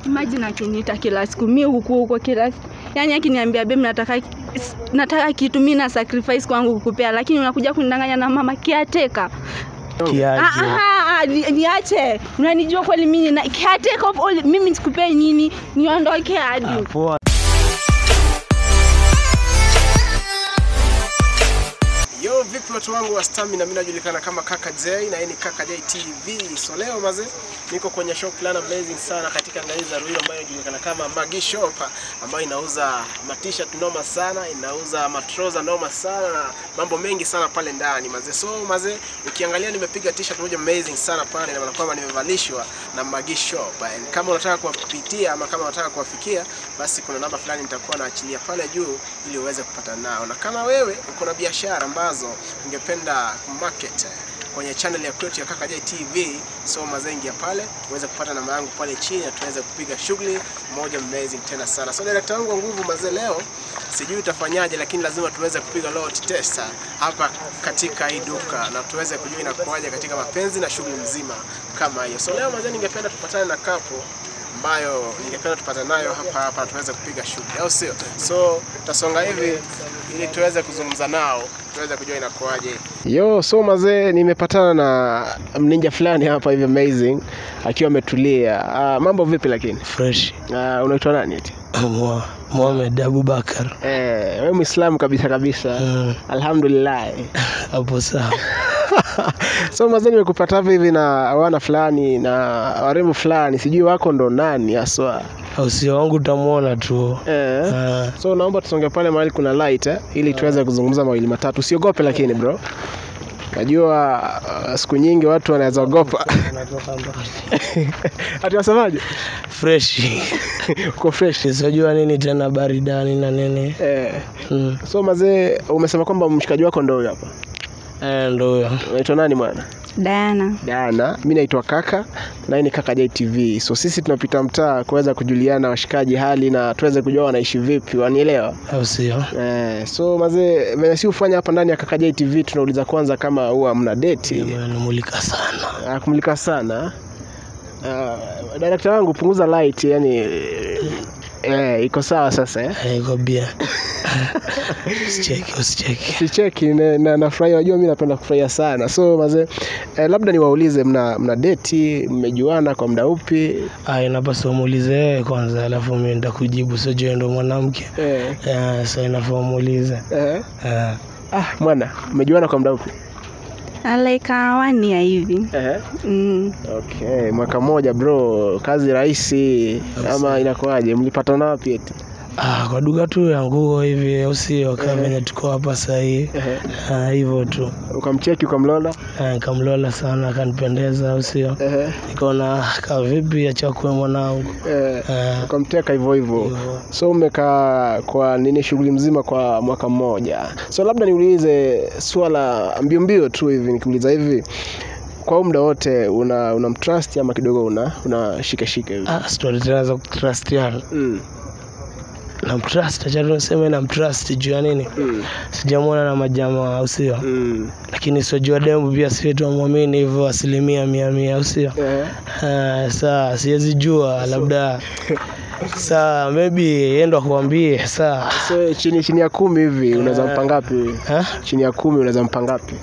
Imagine akiniita kila siku, mi huku huko kila siku. Yaani akiniambia babe, nataka nataka kitu mimi na sacrifice kwangu kukupea, lakini unakuja kunidanganya na mama caretaker. Ah, Kiaje? ah, ah, ni- niache. Unanijua kweli mimi na caretaker of all, mimi nisikupee nini? Niondoke hadi. Ah, Poa. Yo, vipi watu wangu wa stamina, mimi najulikana kama Kaka J na hii ni Kaka J TV. So leo maze, niko kwenye shop fulani amazing sana katika ngali za Ruiru ambayo inajulikana kama Magi Shop ambayo inauza matishat noma sana, inauza matroza noma sana na mambo mengi sana pale ndani maze. So maze, ukiangalia nimepiga t-shirt moja amazing sana pale na maana kwamba nimevalishwa na Magi Shop. And kama unataka kuwapitia ama kama unataka kuwafikia, basi kuna namba fulani nitakuwa naachilia pale juu ili uweze kupata nao, na kama wewe uko na biashara ambazo ungependa kumarket kwenye channel ya kwetu ya Kaka J TV, so mazengi ya pale uweze kupata namba yangu pale chini na tuweze kupiga shughuli moja amazing tena sana. So director wangu wa nguvu mazee, leo sijui utafanyaje, lakini lazima tuweze kupiga load test hapa katika hii duka na tuweze kujua inakuwaje katika mapenzi na shughuli mzima kama hiyo. So leo mazee, ningependa tupatane na kapo ambayo ningependa tupate nayo hapa hapa tuweze kupiga shughuli, au sio? So tutasonga hivi ili tuweze kuzungumza nao tuweze kujua inakuwaje. Yo, so mazee, nimepatana na mninja fulani hapa hivi amazing akiwa ametulia. Uh, mambo vipi lakini? Fresh. Uh, unaitwa nani eti? Mwa- Mohamed Abubakar. Eh, wewe Muislamu kabisa kabisa. Mm, Alhamdulillah. Hapo sawa. so mazee, nimekupata hapa hivi na wana fulani na warembo fulani, sijui wako ndo nani haswa. Usio wangu utamwona tu. Eh. Ah, So naomba tusonge pale mahali kuna light eh, ili tuweze kuzungumza mawili matatu. Usiogope lakini bro. Najua uh, siku nyingi watu wanaweza ogopa. natoka mbali. Ati wasemaje? Fresh. Uko fresh. Sijua nini tena baridani na nini. Eh. Mm. So mazee, umesema kwamba mshikaji wako ndio huyo hapa. Eh, ndo huyo. Unaitwa nani bwana? Diana. Dana. Mimi naitwa Kaka na hii ni Kaka J TV. So sisi tunapita mtaa kuweza kujuliana washikaji hali na tuweze kujua wanaishi vipi, wanielewa? Au sio? Eh, so mazee, venye si ufanya hapa ndani ya Kaka J TV tunauliza kwanza kama huwa mna date. Namulika sana. Ah, kumulika sana uh, director wangu punguza light yani eh, iko sawa sasa eh? Eh, Iko bia. Usicheki, usicheki. sicheki na, na, nafurahia unajua mi napenda kufurahia sana so mazee eh, labda niwaulize mna, mna deti mmejuana kwa muda upi Ah, inapaswa umuulize wewe kwanza, alafu mimi nitakujibu. Sio je, ndo mwanamke. eh, Eh, so inafaa umuulize. eh. Eh, ah, mwana mmejuana kwa muda upi Like uh, one year hivi. eh. Mm. okay mwaka mmoja bro kazi rahisi ama inakuwaje mlipatana wapi eti Ah, kwa duka tu ya nguo hivi au sio? Kama venye tuko hapa sahii eh. Ah, hivyo tu ukamcheki ukamlola Ah, nikamlola sana akanipendeza au sio? eh. Nikaona ka vipi achakue mwanangu eh. Ah, ukamteka hivyo hivyo hivyo. so umekaa kwa nini shughuli mzima kwa mwaka mmoja so labda niulize swala mbio mbio tu hivi nikiuliza hivi kwa huu muda wote una unamtrust ama kidogo una una shika shika hivi Ah, stori tena za kutrustiana mm. namtrust acha tu niseme namtrust juu ya nini Mm. sijamwona na majamaa au sio Mm. lakini siojua dembu pia siwetu amwamini hivyo asilimia mia mia au sio Eh. Ah, saa siwezi jua labda saa maybe yendo akuambie saa so chini chini ya kumi hivi unaweza mpa ngapi Ha? chini ya kumi unaweza mpa ngapi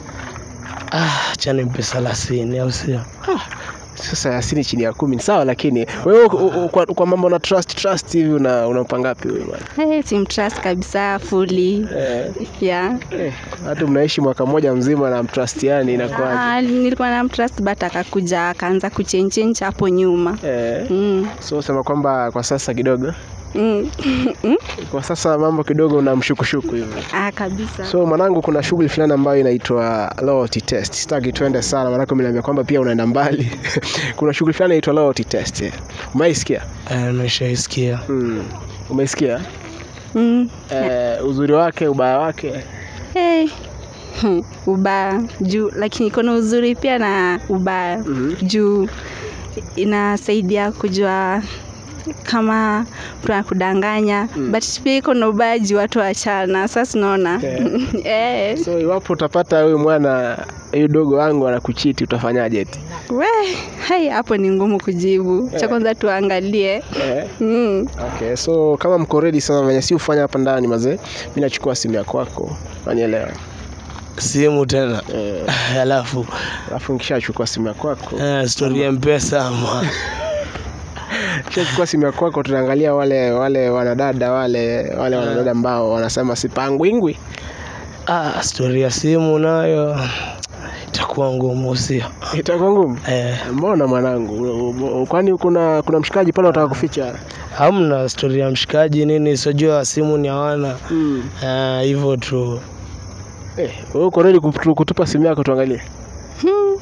ah, chani mpe thelathini au sio sasa yasini chini ya kumi ni sawa lakini wewe u- u- kwa, kwa mambo na trust trust hivi una unampa ngapi huyu bwana Hey, simtrust kabisa fully. eh, Yeah. eh, hata mnaishi mwaka mmoja mzima na mtrustiani inakuwaje Ah, nilikuwa na mtrust but akakuja akaanza kuchenchencha hapo nyuma. eh. Mm. so sema kwamba kwa sasa kidogo Mm. kwa sasa mambo kidogo unamshukushuku hivi ah, kabisa. so mwanangu kuna shughuli fulani ambayo inaitwa loyalty test sitaki tuende sana maanake umeniambia kwamba pia unaenda mbali kuna shughuli fulani inaitwa loyalty test umeisikia Eh, nishaisikia hmm. umeisikia Mm. eh, uzuri wake ubaya wake Hey. Hmm, ubaya juu lakini iko na uzuri pia na ubaya Mhm. juu inasaidia kujua kama tunakudanganya Mm. but pia iko na ubaji watu wachana sasa unaona Yeah. eh, So iwapo utapata huyu mwana huyu dogo wangu anakuchiti utafanyaje eti? we hai hapo ni ngumu kujibu cha kwanza tuangalie Eh. mm. Okay, so kama mko ready sasa venye si ufanya hapa ndani mazee, mimi nachukua simu ya kwako, unanielewa? simu tena Eh, alafu alafu nikishachukua simu ya kwako, eh, stori ya mpesa ama nikishachukua simu ya kwako tunaangalia wale wale wanadada wale wale wanadada ambao wanasema sipangwingwi. ah, stori ya simu nayo itakuwa ngumu sio Itakuwa ngumu. eh, Mbona mwanangu? Kwani kuna kuna mshikaji pale unataka kuficha? hamna stori ya mshikaji nini sijua simu ni hawana Mm. Eh, hivyo tu Eh, wewe uko ready kutu- kutupa simu yako tuangalie? hmm.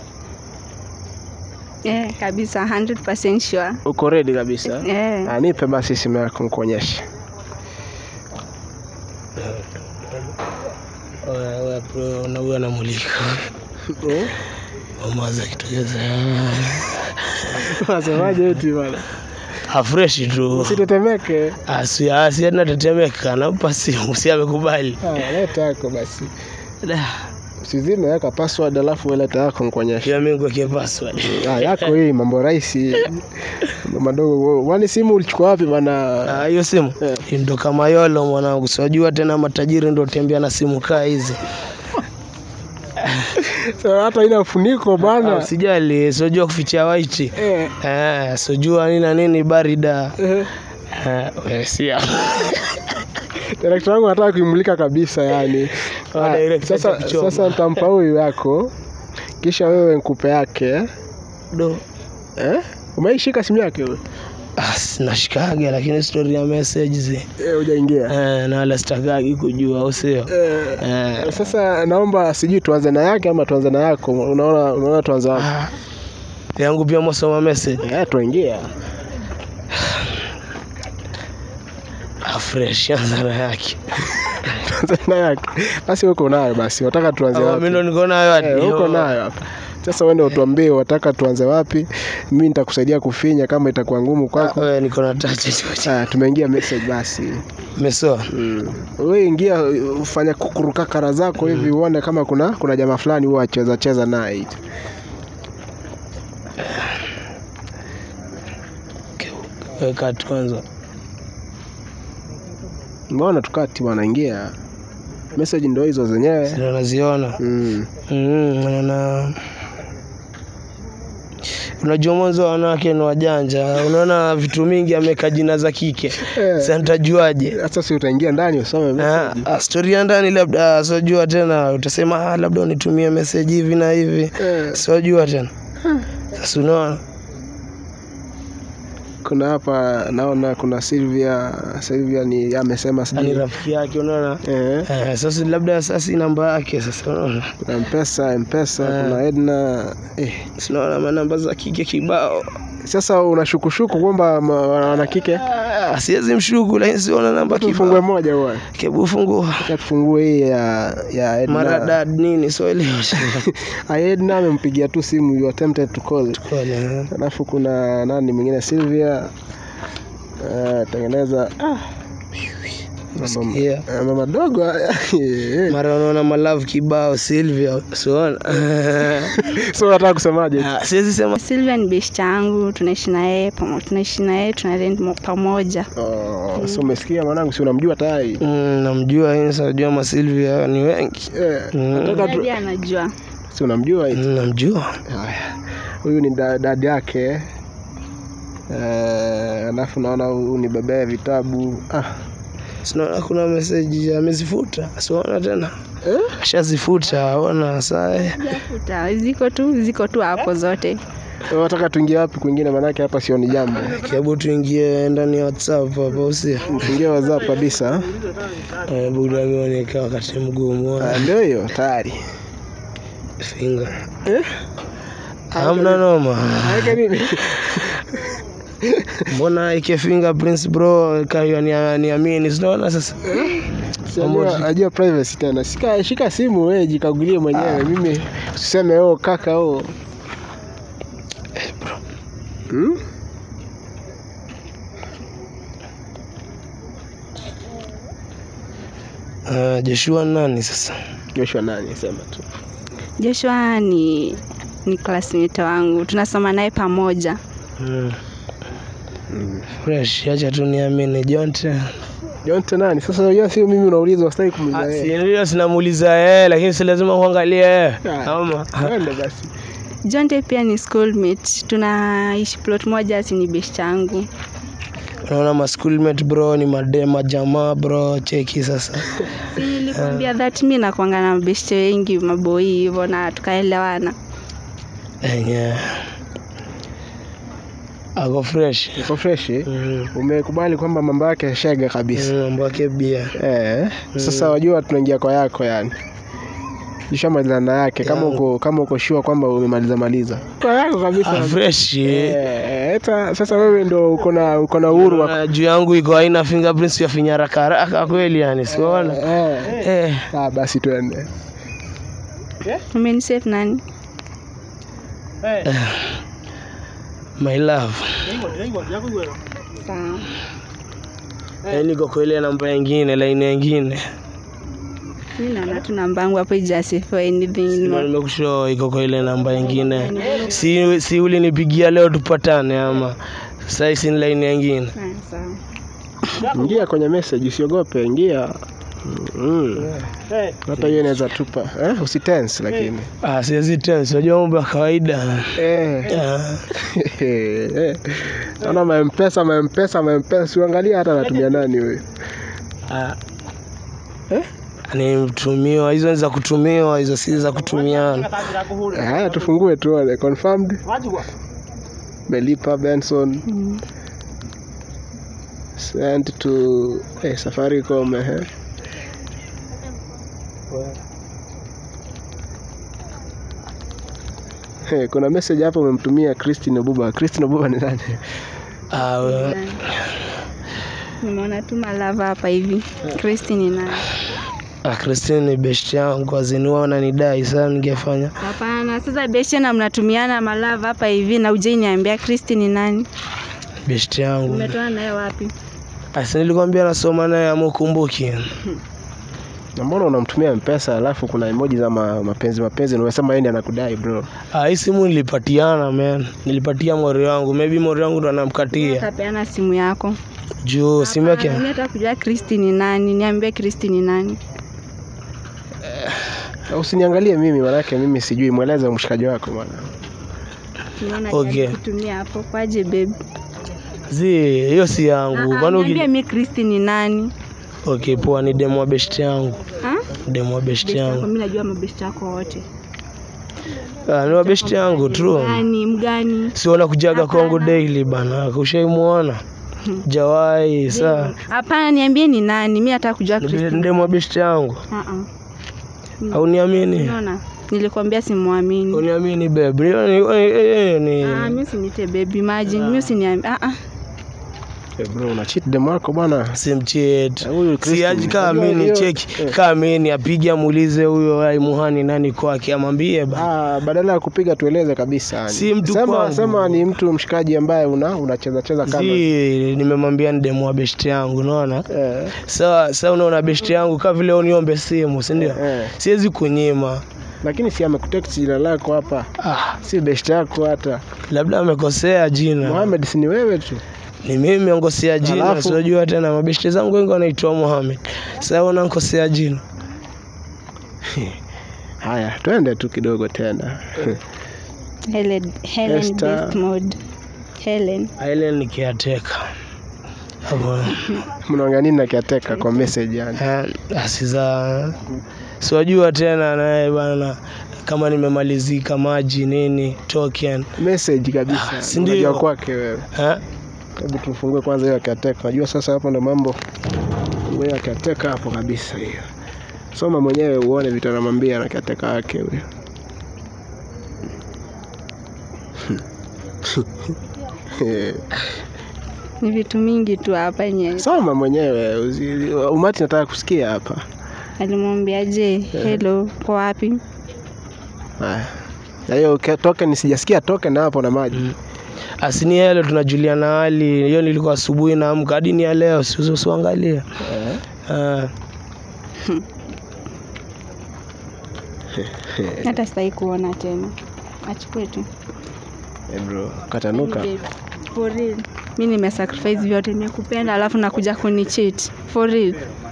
eh, kabisa 100% sure Uko ready kabisa? eh. Ah, nipe basi simu yako nikuonyeshe. nauyo anamulika Eh? mamaza kitokeza Unasemaje eti bana? afreshi tu Usitetemeke. asianatetemeka nampa simu si amekubali Ah, leta yako basi. Da, Usizime weka password alafu leta yako nikuonyeshe. pia mi kuweke password Ah, yako hii mambo rahisi. Mambo madogo. Wani simu ulichukua wapi bana? Ah, hiyo simu Eh. Hii ndo kama yolo mwanangu siwajua tena matajiri ndo tembea na simu kaa hizi So, hata ina ufuniko Ah, bana. usijali siwajua kuficha waiti Eh. Eh, sijua nini na nini barida eh. Eh, we, sia Director wangu anataka kuimulika kabisa yani. Ah, Ah, director sasa atakuchoma. sasa nitampa huyu yako. Kisha wewe nikupe yake. do Eh? Umeishika simu yake wewe? Ah, sinashikaga lakini stori ya messages Eh, hujaingia. eh, na wala sitakagi kujua au sio Eh. eh, Sasa naomba sijui tuanze na yake ama tuanze na yako. Unaona unaona tuanze wapi? ah, yangu pia mwasoma message Eh, tuingia. ah, fresh anza na yake Tuanze na yake. Basi uko nayo basi. Wataka tuanze Ah, wapi? mi ndo niko nayo hadi. Eh, uko nayo hapa. Sasa uende utuambie wataka tuanze wapi. Mimi nitakusaidia kufinya kama itakuwa ngumu Ah, kwako. we, niko na touch Ah, tumeingia message basi. mesoa Mm. Wewe ingia ufanya kukuruka kara zako hivi uone kama kuna kuna jamaa fulani huwa acheza cheza naye. weka tu kwanza Mbona tukati bwana ingia. Message ndio hizo zenyewe. sio naziona Mm. Mm, naona unajua mwanzo wa wanawake ni wajanja unaona vitu mingi ameweka jina za kike Eh. sasa nitajuaje Sasa si utaingia ndani usome Ah, message. ah, stori ya ndani labda siojua tena utasema ah, labda unitumie message hivi na hivi Eh, siojua tena sasa unaona kuna hapa naona kuna Sylvia Sylvia ni amesema ni sijui. rafiki yake unaona Eh, eh, sasa labda sasa namba yake sasa unaona kuna Mpesa, Mpesa, Eh. kuna Edna. Eh. sinaona manamba za kike kibao Sasa unashukushuku kwamba ma- wana kike Ah, siwezi mshuku lakini siona namba tufungue kibao moja huwa. kebu fungua Acha tufungue hii ya ya Edna. maradad nini soelewa Ah, Edna amempigia tu simu you attempted to call. Alafu kuna nani mwingine Sylvia uh, tengeneza Sikia. Eh, mama dogo eh. mara unaona malavu kibao Silvia siona so nataka kusemaje Ah, siwezi sema Silvia ni best yangu, tunaishi na yeye pamo- tunaishi na yeye tuna rent mo- pamoja. oh, so umesikia mwanangu si unamjua tayari mm, namjua hii najua ma Silvia ni wengi eh, Mm. nataka tu Hadi anajua. si unamjua Mm, namjua haya huyu ni da- dadi yake Eh, alafu naona huyu ni bebea vitabu ah. sinaona kuna meseji amezifuta siona tena eh? ashazifuta ona saa eh. Futa, Ziko tu ziko tu hapo zote. wataka tuingie wapi kwingine manake hapa sioni jambo hebu tuingie ndani ya whatsapp hapa usia tuingie whatsapp kabisa eh, budamioneka wakati mgumu Ah, ndio hiyo tayari finga eh? hamna noma Aweke nini mbona ike fingerprints bro kayo ni- niamini sinaona sasa Si ajua- ajua privacy tena shika, shika simu wewe jikagulie mwenyewe mimi usiseme oh kaka oh hmm? Uh, Joshua nani sasa? Joshua nani? Sema tu. Joshua ni ni classmate wangu, tunasoma naye pamoja. Mm. Fresh, acha tu niamini Jonte. Jonte nani? Sasa unajua sio mimi unauliza, usitaki kumuuliza Ah, yeye. Si ndio sinamuuliza yeye, lakini si lazima kuangalia yeye. Ah. Ama Twende basi. Jonte pia ni schoolmate, tunaishi plot moja, si ni best yangu. unaona ma schoolmate bro ni madema jamaa bro, cheki sasa. Si nilikwambia that mi nakwanga na mabeshte wengi maboi hivyo na tukaelewana. Enye. Ako fresh. Uko fresh? eh? Mm. Umekubali kwamba mambo yake shega kabisa. Mm, Mambo yake bia. Eh, sasa wajua tunaingia kwa yako yani. Ushamaliza na yake kama Yangu. uko kama uko sure kwamba umemaliza maliza. Kwa yako kabisa. Ah, fresh. Eh, eh, eta sasa wewe ndo uko na uko na uhuru wa Unaona juu yangu iko haina fingerprints ya finya haraka haraka kweli yani, siona. eh. Eh. Ah, basi tuende. Umenisave nani? My love. Sawa. Eh, niko kwa ile namba nyingine, line nyingine. Mi naona tu namba yangu hapo ijasi for anything. Ndio nimekushow iko kwa ile namba nyingine. Si si ulinipigia leo tupatane ama sasa si ni line nyingine. Ah, Sawa. Ingia kwenye message usiogope, ingia. Mm. Hata hiyo inaweza tupa. Eh, usitense lakini. Ah, siwezi tense, unajua mambo ya kawaida. Eh. Ah, Eh. Naona maempesa maempesa maempesa siangalia hata anatumia nani huyu. ah. Ni mtumiwa, hizo ni za kutumiwa, hizo si za kutumiana. Eh, Haya tufungue tuone confirmed. Melipa Benson Mm. sent to eh, Safaricom eh. Hey, kuna message hapo umemtumia Christine Obuba. Christine Obuba ni nani? Ah, we- Nimeona tu malava hapa hivi. Christine ni nani? ah, Christine ni best yangu, aziniwa wananidai sana, ningefanya Hapana, sasa beshe na mnatumiana malava hapa hivi na ujai niambia Christine ni nani? best yangu. Umetoa naye wapi? Asi nilikwambia nasoma naye amukumbuki. Na mbona unamtumia mpesa alafu kuna emoji za ma, mapenzi mapenzi na unasema yeye ndiye anakudai bro. Ah, hii simu nilipatiana man, nilipatia mori wangu, maybe mori wangu ndo anamkatia Utapeana simu yako. juu simu yake. Hapana, mimi nataka kujua Christine ni nani? Niambie Christine ni nani? Na Usiniangalie mimi manake mimi sijui, mweleze mshikaji wako bwana. Nimeona Okay. okay. kutumia hapo kwaje babe? Zi, hiyo si yangu. Ah, ah, Kwani Niambie uki... mimi Christine ni nani? Okay, poa ni demo wa best yangu. Ha? Demo wa best Best yako, yangu. mimi najua mabest yako wote. Ah, ni wa best yangu true. Mgani mgani? Si wanakujaga Hapana. kwangu daily bana. Ushaimuona? Jawai saa. Hapana, niambie ni nani? Mimi nataka kujua Ni Christine. demo wa best yangu. Ah ah. Au niamini? Unaona? Nilikwambia simwamini. Uniamini babe. Hiyo ni hiyo ni Ah, mimi usinite baby imagine. Mimi usiniambie. Ah ah. Eh, bro una cheat dem wako bwana. simchet Na huyu Christine, siaji kaa unajua mimi hiyo- cheki eh. kaa mimi apige amuulize huyo ai muhani nani kwake amwambie ba Ah, badala ya kupiga tueleze kabisa. yani. Si mtu sema, kwangu. sema ni mtu mshikaji ambaye una unacheza cheza kama. si nimemwambia ni demu wa beshti yangu unaona Eh, sawa sasa unaona beshti yangu kaa vile uniombe simu si ndio eh. siwezi kunyima Lakini si amekutext jina lako hapa. ah, Si best yako hata. labda amekosea jina Mohamed si ni wewe tu. ni mimi ankosea jina Alafu- siojua tena mabeshti zangu wengi wanaitwa Mohamed sasa unankosea jina Haya, twende tu kidogo tena. Helen Helen Esther. best mode. Helen. Ailen ni caretaker hapo Mnaongea nini na kiateka kwa message yani? Eh, asiza siwajua tena naye bana kama nimemalizika maji nini token Message kabisa. Ah, si ndio? Unajua kwake wewe. eh? Hebu tufungue kwanza hiyo kiateka. Unajua sasa hapo ndo mambo. Fungue hiyo kiateka hapo kabisa hiyo. Soma mwenyewe uone vitu anamwambia na kiateka yake huyo. Ni vitu mingi tu hapa yenye Soma mwenyewe usi- umati nataka kusikia hapa. alimwambiaje hello kwa wapi? Haya. Na hiyo ke- token sijasikia token hapo na maji. Mm. asini yale tunajuliana hali hiyo nilikuwa asubuhi naamka hadi ni ya leo si- si- usiangalie Eh. Eh, hata sitaki kuona tena achukue tu Eh, bro, katanuka. Babe, for real mi nimesacrifice vyote nimekupenda alafu nakuja kunichit for real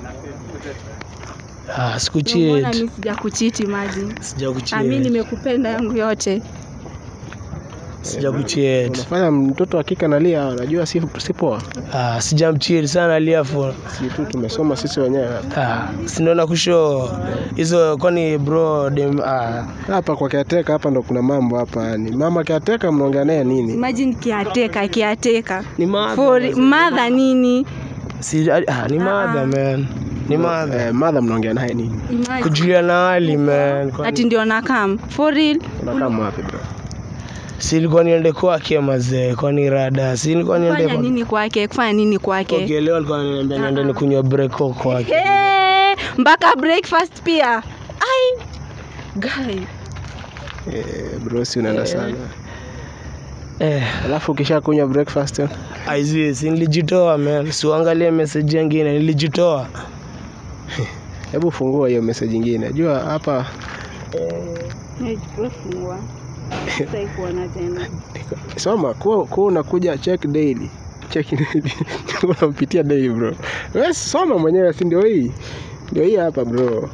Ah, Mbona sikucheat. mi sija kuchiti maji mi Sijakucheat. nimekupenda yangu yote Sijakucheat. Unafanya mtoto wa kike analia, unajua si, si poa. Ah, sijamcheat sana liafu. Si tu tumesoma sisi wenyewe. Ah, sinaona kusho hizo kwani bro dem ah, Hapa kwa kiateka hapa ndo kuna mambo hapa yani. Mama kiateka mnaongea naye nini? imagine kiateka kiateka ni madha. for madha nini Si, ah, ni madha man. Ni madha. Eh, madha mnaongea naye nini? Imagine. Kujuliana hali man. Kwani- ati ndio nakam for real Unakaa wapi bro? Si ilikuwa niende kwake mazee, kwani rada. Si ilikuwa niende kufanya kwake. nini kwake kufanya nini kwake Okay, leo alikuwa ananiambia niende nikunywa breko kwake. Hey, mpaka breakfast pia ai guy Eh, bro si unaenda sana. Eh, Alafu ukisha kunywa breakfast aizi, si nilijitoa man. Siuangalie message nyingine, nilijitoa. hebu fungua hiyo message nyingine. Jua hapa fungua sitaki kuona tena soma kuwa kuwa unakuja check daily. Check daily. Unampitia daily bro. Wewe soma mwenyewe si ndio hii? Ndio hii hapa bro.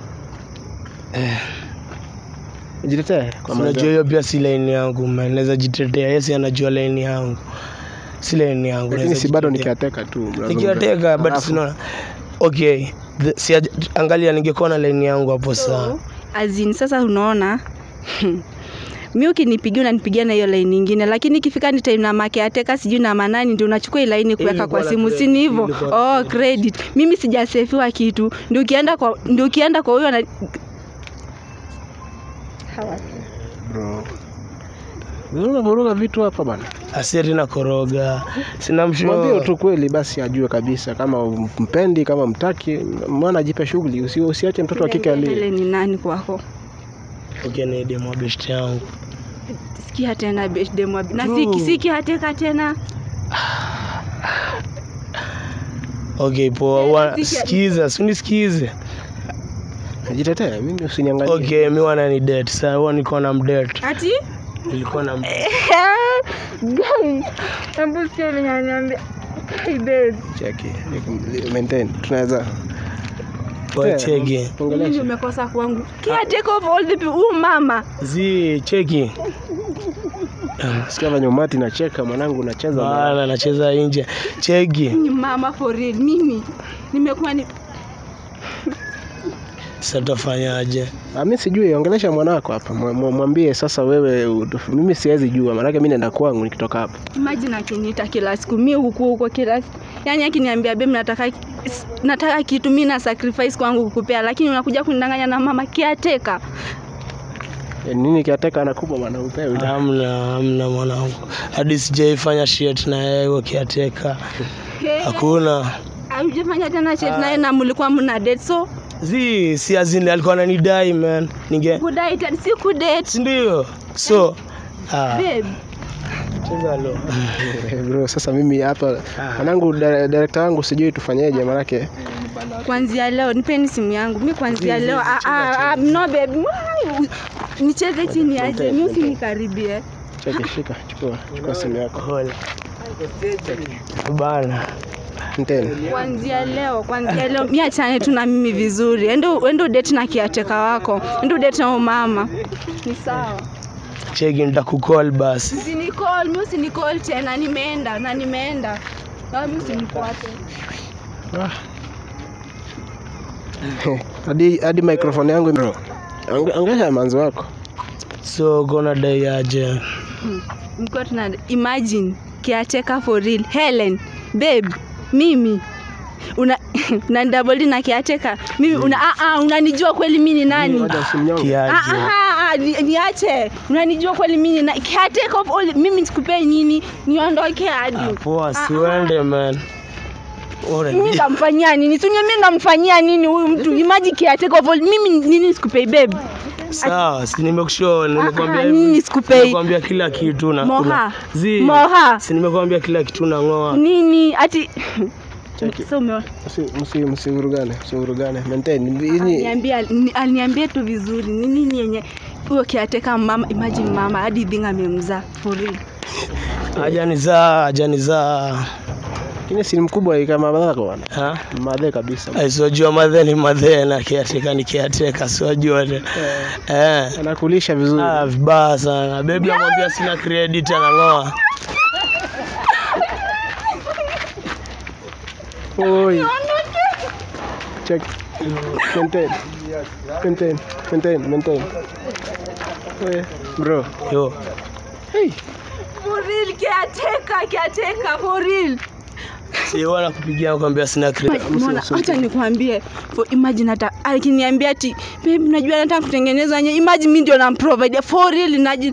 Jitetee kwa Unajua maana. hiyo pia si line yangu man. Naweza jitetea. Yesi anajua line yangu. Si line yangu. Lakini naweza si bado jitetea. nikiateka tu. mnazungumza. Nikiwateka but Alafu, sinaona. Okay. The, si angalia ningekuwa na line yangu hapo sawa. azin sasa unaona mi ukinipigia unanipigia na hiyo laini ingine lakini ikifika ni time na make ateka sijui na manani ndio unachukua hii laini kuweka Ilikuwa kwa na simu credit, si ni hivyo ilikuwa na oh credit mimi sijasefiwa kitu ndio ukienda kwa ndio ukienda kwa huyo na bro. Unavuruga vitu hapa bana. Asiri na koroga. Sina Mwambie msho. tu kweli basi ajue kabisa kama mpendi kama mtaki, mwana ajipe shughuli, usi, usiache mtoto wa kike alie. ile ni nani kwako Okay, ni demo best yangu. sikia tena birthday mwa na True. siki siki ateka tena Okay, poa. Eh, Wa- sikia- Sikiza, si unisikize. Jitetee, mimi usiniangalie. Okay, mi wana ni date. Sasa huwa niko na mdate. ati Nilikuwa na mdate. guys hebu sikia venye ananiambia hey babe Cheki, maintain. Tunaweza Kwa cheki. nini ongelesha. umekosa kwangu caretaker of all the people huyu mama Zi, cheki. Sikia venye umati nacheka, mwanangu nacheza. na- Bana nacheza nje. Cheki. ni mama for real mimi nimekuwa ni Sasa tafanyaje? Ah, mimi sijui, ongelesha mwanako hapa, mwa- mwa- mwambie sasa wewe, u- mimi siwezi jua, maanake mimi naenda kwangu nikitoka hapa. imagine akiniita kila siku mi huku huko kila siku yaani akiniambia babe nataka nataka kitu mi na sacrifice kwangu kukupea lakini unakuja kunidanganya na mama kiateka Eh, Nini kiateka anakupa bwana upewe. Hamna, hamna mwanangu. Hadi sijaifanya shit na yeye ukiateka. Hakuna. aujafanya tena chet naye na mlikuwa mna date so Zi, si azini alikuwa ananidai man. Ninge kudai tena si kudate si ndio? So, ah, babe cheza lo. Eh, Bro, sasa mimi hapa Ah. mwanangu, dire- director wangu sijui tufanyeje, maanake kwanzia leo nipeni simu yangu mi kwanzia leo ah, ah, ah, no babe Why? nicheze chini aje mi usinikaribie cheki, shika, chukua, chukua simu yako. Hola. Bana. Nteni. kwanzia leo kwanzia leo mi achane tu na mimi vizuri endo endo date na kiateka wako endo date na umama ni sawa Cheki nitakukall basi. usinicall mi usinicall tena nimeenda na nimeenda na mi usinifuate Ah. hadi hadi microphone yangu bro. Onge- Ongesha manzo wako. So gonna dai aje. mkiwa tuna imagine kiateka for real helen babe mimi una unanidaboli na kiateka mimi una, ah, ah, unanijua kweli mi ni nani Ngoja usimnyonge. Ah, Kiaje. ah, ah, ni- niache unanijua kweli mimi na caretaker of all mimi sikupei nini niondoke hadi Ah, Poa, siwende man. Ora, mimi namfanyia nini sunye mimi namfanyia nini huyu mtu imagine caretaker of all mimi nini sikupei babe Sawa, si nimekushow, nimekwambia ah, hivi. nini sikupei? Nimekwambia kila kitu na Moha. una- Zi. Moha. Si nimekwambia kila kitu na ngoa. nini ati Cheki. Sasa umeona Msi- msi- msivurugane msivurugane maintain Hii- aliniambia ni- aliniambia tu vizuri ni nini yenye huyo kiateka mama imagine mama hadi dhinga amemzaa for real ajanizaa ajanizaa Lakini si mkubwa kama madhako bwana Ha? madhe kabisa Ai, siwajua madhe ni madhe na kiateka ni kiateka siwajua te eh. anakulisha vizuri Ah, vibaya sana bebi amwambia sina credit anang'oa Oi. Check. Maintain. Maintain. Maintain. Maintain. Oi, bro. yo Hey. for real kiateka kiateka for real si wana kupigia kwambia sina credit Mbona acha nikwambie for imagine hata akiniambia ati babe najua nataka kutengeneza nye imagine mimi ndio namprovide for real naji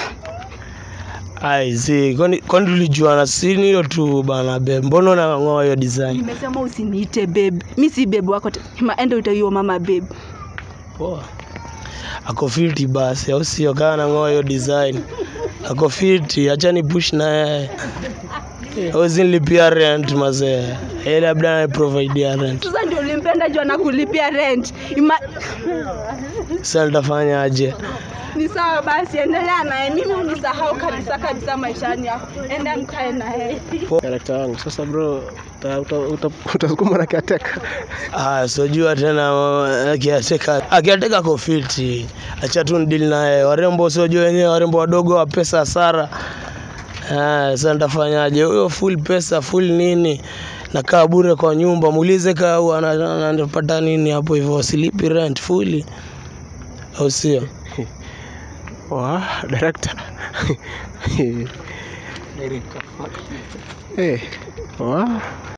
ai si kwani kwani tulijuana si ni hiyo tu bana be mbona unang'oa hiyo design nimesema usiniite babe mimi si babe wako te- ma enda utaiyo mama babe poa ako fiti basi au sio kaa nang'oa hiyo design ako fiti acha ni push na yeye awezi nilipia rent mazee yeye labda aniprovidea rent sasa ndio ulimpenda juu anakulipia rent Ima... sasa nitafanyaje ni sawa basi endelea naye mimi unisahau kabisa kabisa maishani yako enda mkae naye Karakta wangu. Sasa bro, uta- uta- uta- utasukuma na kiateka. Ah, sijua tena uh, akiateka akiateka kofiti, acha tu ndili naye. Warembo sijua wenyewe, warembo wadogo wa pesa hasara. Ah, sasa nitafanyaje? Huyo full pesa full nini, nakaa bure kwa nyumba, muulize kaa huwa ana- ana- anapata nini hapo hivyo, silipi rent fully, au sio? Wa, director. Eh. Wa.